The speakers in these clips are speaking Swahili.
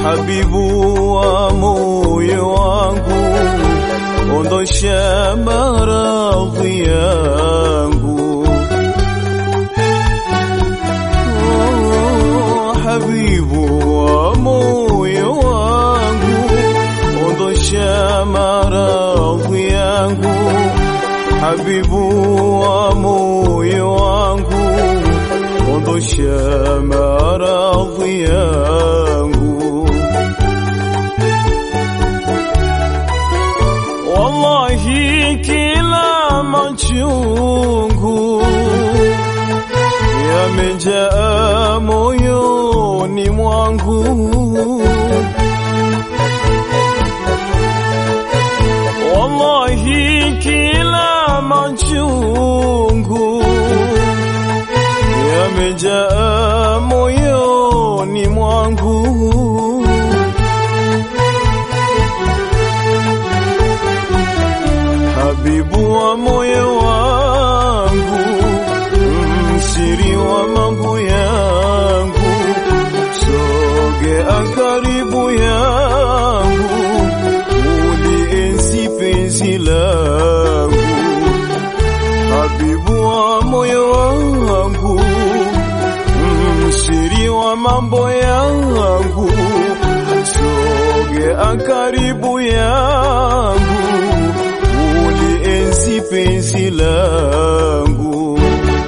habibu wa moyo wangu, ondosha maradhi yangu. Oh, habibu wa moyo wangu, ondosha maradhi yangu. Habibu wa moyo wangu, ondosha maradhi yangu. Wallahi kila machungu yamejaa moyoni mwangu. Wallahi kila machungu yamejaa moyoni mwangu. Habibu wa moyo wangu, msiri wa mambo yangu, sogea karibu yangu, ulienzi penzi langu. Habibu wa moyo wangu, msiri wa mambo yangu, sogea karibu yangu ulienzi penzi langu.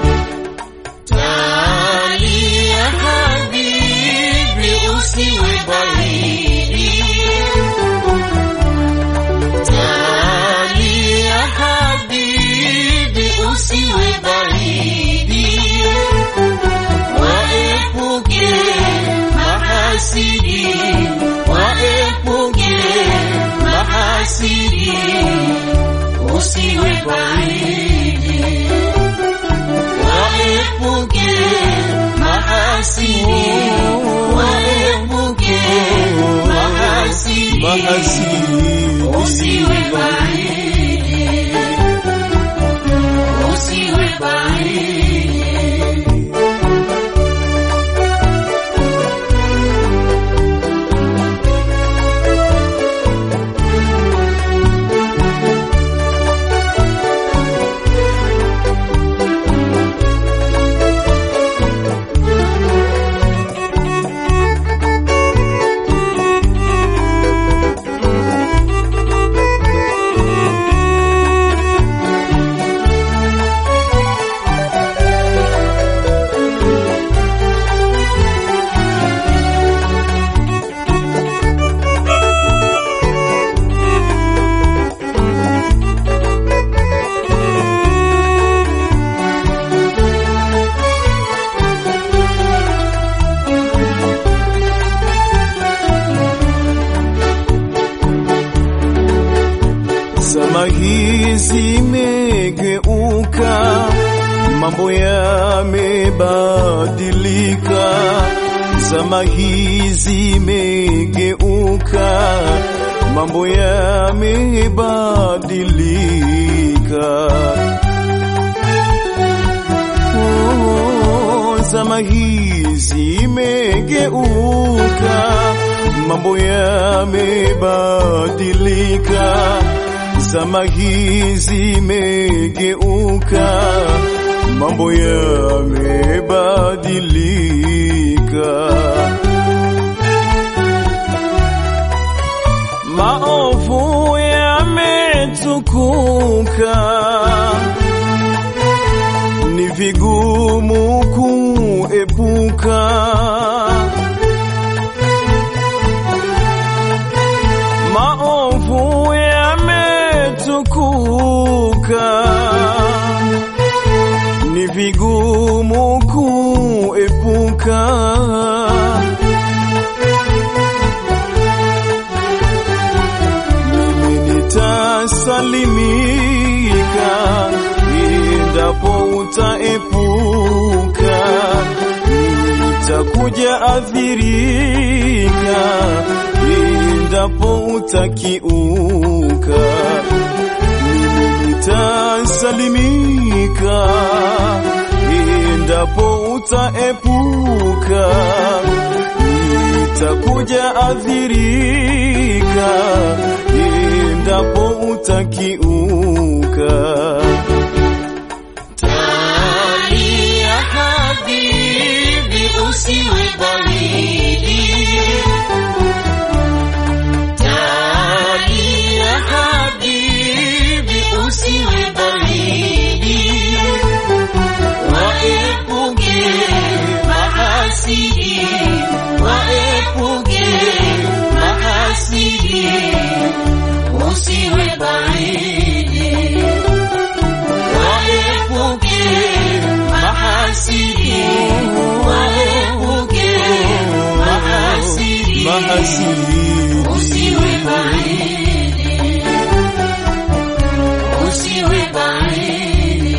Tali ya habibi usiwe baridi. Tali ya habibi usiwe baridi. Waepuke mahasidi, waepuke mahasidi, usiwe baridi. Waepuke mahasidi, waepuke mahasidi, Mahasidi. usiwe baridi, usiwe baridi. Zama hizi zimegeuka, mambo yamebadilika. Zama hizi zimegeuka, mambo yamebadilika. Oh, zama hizi imegeuka, mambo yamebadilika. Zama hizi imegeuka, mambo yamebadilika. Maovu yametukuka ni vigumu kuepuka. Maovu yametukuka, ni vigumu kuepuka. Mimi nitasalimika endapo utaepuka, nitakuja athirika endapo utakiuka. Mimi nitasalimika endapo utaepuka, utakuja athirika endapo utakiuka. Talia habibi, usiwe baridi. Talia habibi, usiwe baridi. Waepuke mahasidi, waepuke mahasidi, usiwe baridi. Waepuke mahasidi, waepuke mahasidi, Mahasidi usiwe baridi, usiwe baridi.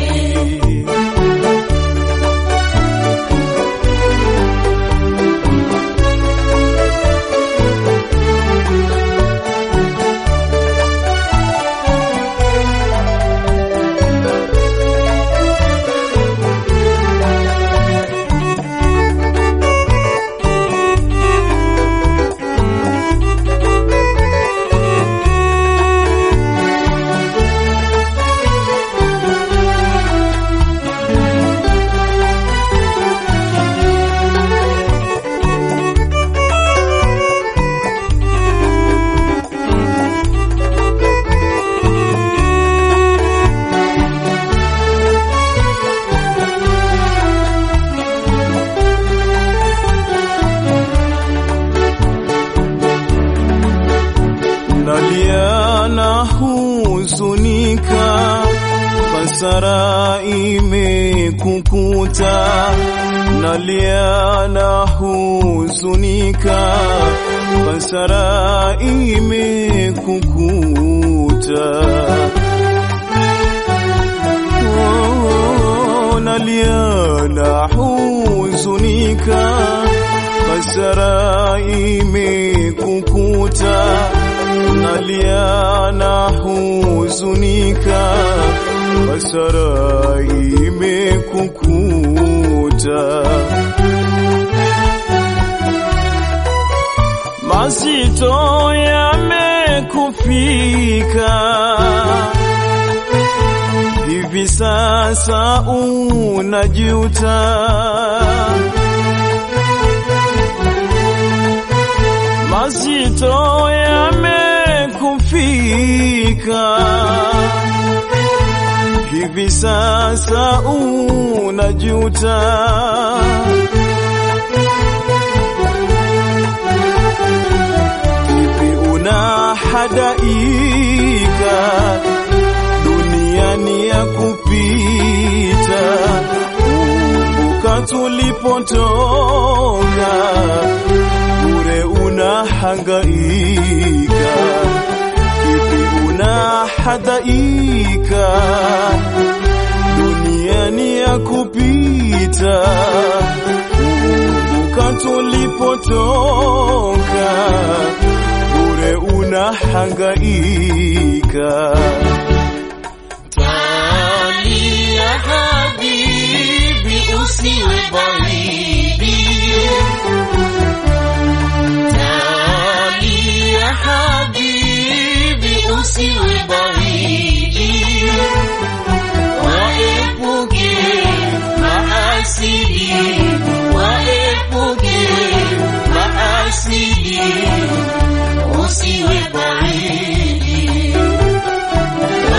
nalia na huzunika, hasara imekukuta. Nalia na huzunika, hasara imekukuta. Oh, nalia na huzunika, hasara imekukuta. Nalia na huzunika, hasara imekukuta. Mazito yamekufika hivi sasa unajuta. Mazito yamekufika hivi sasa unajuta. Hivi unahadaika duniani ya kupita. Kumbuka tulipotoka, bure unahangaika. Hivi unahadaika duniani ya kupita. Kumbuka tulipotoka, bure unahangaika. Talia habibi, usiwe baridi. Talia habibi, usiwe baridi. Waepuke mahasidi, waepuke mahasidi, usiwe baridi.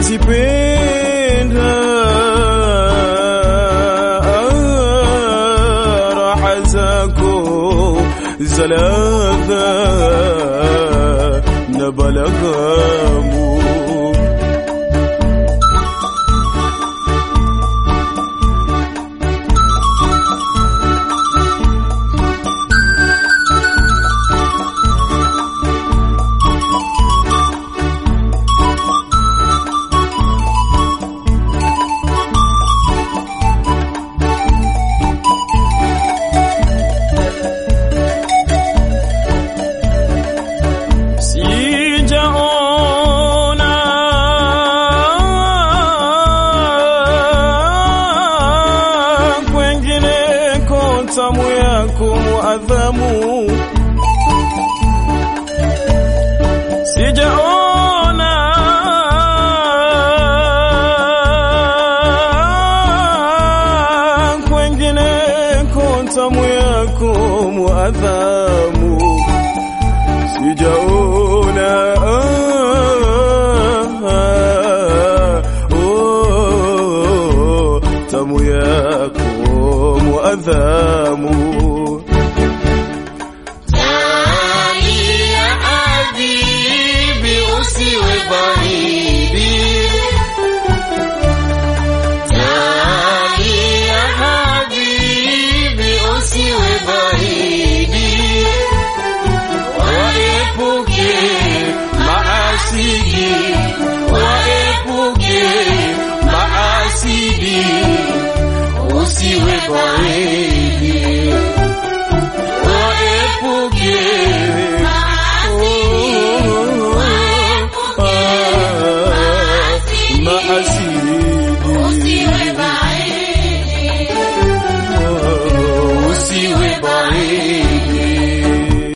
nazipenda raha zako za ladha na balaghamu sijaona kwengineko tamu yako muadhamu sijaona kwengineko tamu yako muadhamu sijaona ah, oh, tamu yako muadhamu Tani ya habibi usiwe baridi. Tani ya habibi usiwe baridi. Waepuke maasidi, waepuke maasidi, usiwe baridi. Waepuke maasidi usiwe baridi.